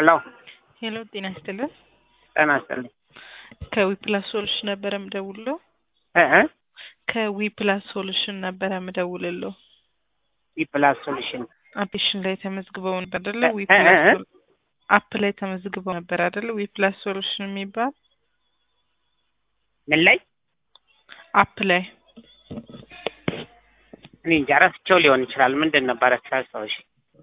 አሎ ሄሎ ጤና ይስጥልን። ጤና ይስጥልኝ። ከዊፕላስ ሶሉሽን ነበረ ምደውልለው። እ እ ከዊፕላስ ሶሉሽን ነበረ ምደውልለው። ዊፕላስ ሶሉሽን አፕሊኬሽን ላይ ተመዝግበው ነበር አይደለ? እ- ዊፕላስ እ- እ? ሶሉ- አፕ ላይ ተመዝግበው ነበር አይደለ? ዊፕላስ ሶሉሽን የሚባል ምን ላይ አፕ ላይ እኔ እንጃ ረስቼው ሊሆን ይችላል። ምንድን ነበረ ሳስታውሽ?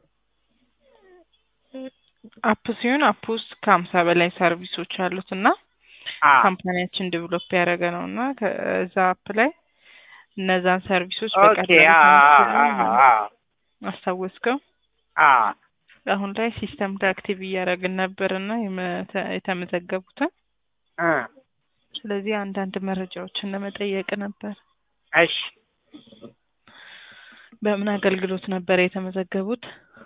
አፕ ሲሆን አፕ ውስጥ ከሀምሳ በላይ ሰርቪሶች አሉት እና አ ካምፓኒያችን ዴቨሎፕ ያደረገ ነው እና ከዛ አፕ ላይ እነዛን ሰርቪሶች ኦኬ በቀላሉ አ ተመዝግበው አ አስታወስከው? አ አሁን ላይ ሲስተም ላይ አክቲቭ እያደረግን ነበር እና የመተ- የተመዘገቡትን እ ስለዚህ አንዳንድ መረጃዎችን ለመጠየቅ ነበር። እሺ በምን አገልግሎት ነበር የተመዘገቡት?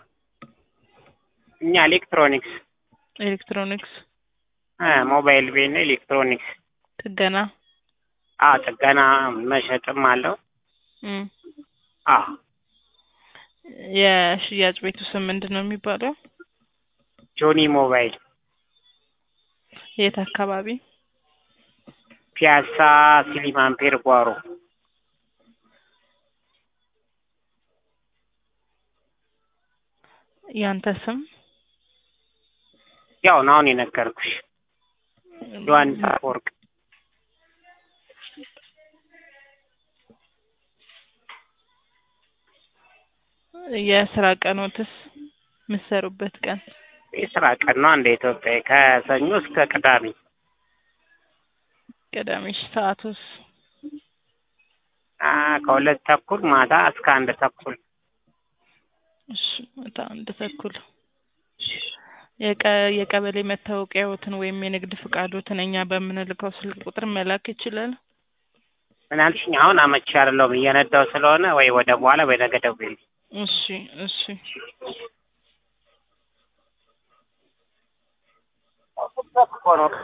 እኛ ኤሌክትሮኒክስ ኤሌክትሮኒክስ እ ሞባይል ቤት ኤሌክትሮኒክስ ጥገና። አ ጥገና መሸጥም አለው። እም። አ የሽያጭ ቤቱ ስም ምንድን ነው የሚባለው? ጆኒ ሞባይል የት አካባቢ? ፒያሳ ሲሊማን ፔር ጓሮ ያንተ ስም? ያው ነው አሁን የነገርኩሽ ዮሐንስ አፈወርቅ የስራ ቀኖትስ የምትሰሩበት ቀን? የስራ ቀን ነው እንደ ኢትዮጵያ ከሰኞ እስከ ቅዳሜ ቅዳሜ። ሰዓቱስ? አ ከሁለት ተኩል ማታ እስከ አንድ ተኩል እሺ ማታ አንድ ተኩል። የቀ የቀበሌ መታወቂያዎትን ወይም የንግድ ፍቃዶትን እኛ በምንልከው ስልክ ቁጥር መላክ ይችላል? ምን አልሽኝ? አሁን አመቺ አይደለሁም እየነዳሁ ስለሆነ ወይ ወደ በኋላ ወይ ነገ ደውዪልኝ። እሺ እሺ እኮ ነው